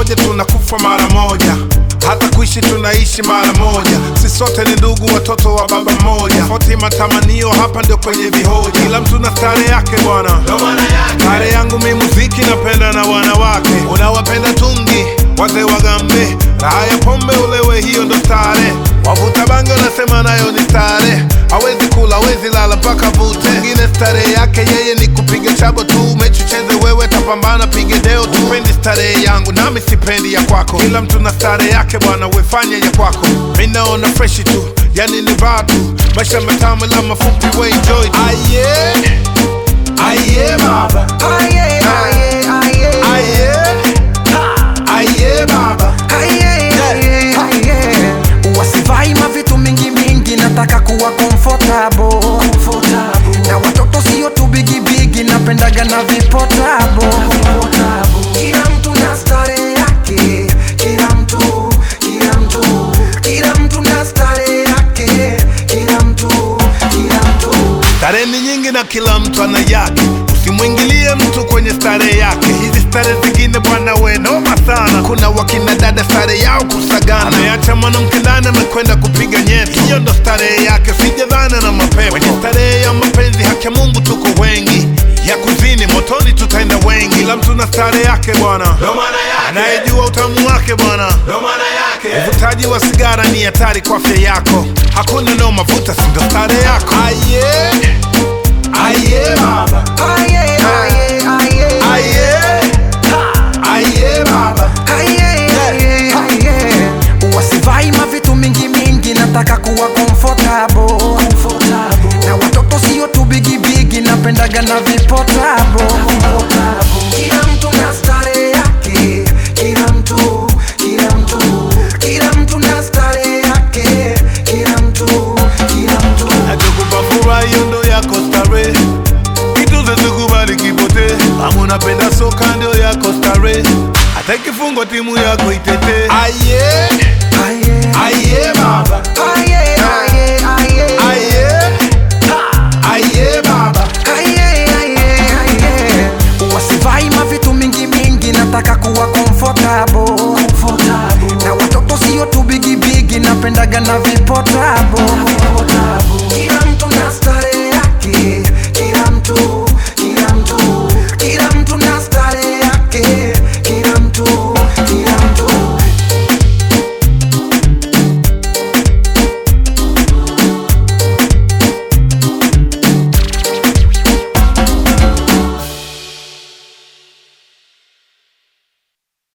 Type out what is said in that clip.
moja tunakufa mara moja hata kuishi tunaishi mara moja si sote ni ndugu watoto wa baba mmoja tofauti matamanio hapa ndio kwenye vihoja kila mtu na stare yake bwana stare yangu mi muziki napenda na wanawake unawapenda tungi wazee wagambe raha ya pombe ulewe hiyo ndo stare wavuta bange unasema nayo ni stare hawezi kula hawezi lala mpaka vute ngine starehe yake yeye ni kupiga chabo tu mechi cheze wewe tapambana pige deo tu pendi starehe yangu nami sipendi ya kwako kila mtu na starehe yake bwana wefanye ya kwako mi naona freshi tu yani ni raha tu maisha matamu la mafupi we enjoy tu aye aye baba Aye, aye, aye. aye aye baba Aye, aye, aye. wasivai mavitu mingi mingi nataka kuwa comfortable. na watoto sio tu bigibigi napendaga na vipotabo kila mtu na stare yake kila mtu kila mtu kila mtu na stare yake kila mtu kila mtu Starehe ni nyingi na kila mtu ana yake, usimwingilie mtu kwenye starehe yake. Hizi starehe zingine bwana, we noma sana. Kuna wakina dada starehe yao kusagana, ameacha mwanamke ndani amekwenda kupiga nyeti, hiyo ndo starehe yake, sijadhana na mapepo. Kwenye starehe ya mapenzi haki ya Mungu tuko wengi, ya kuzini motoni tutaenda wengi. Kila mtu na starehe yake bwana, anayejua utamu wake bwana. Uvutaji wa sigara ni hatari kwa afya yako, hakuna noma, vuta si ndo starehe yako. Aye, aye baba, Aye, aye, aye. aye, aye baba. Aye, aye, aye. wasivai mavitu mingi mingi nataka kuwa comfortable. na watoto sio tu bigibigi napendaga na vipotabo kila mtu na stare yake kila mtu kila mtu kila mtu na stare yake kila mtu kila mtu Nachokupa furaha hiyo ndo yako starehe, kitu zezikubali kipote. Kama unapenda soka ndio yako starehe, hata ikifungwa timu yako itetee. Aye, aye, aye baba, aye,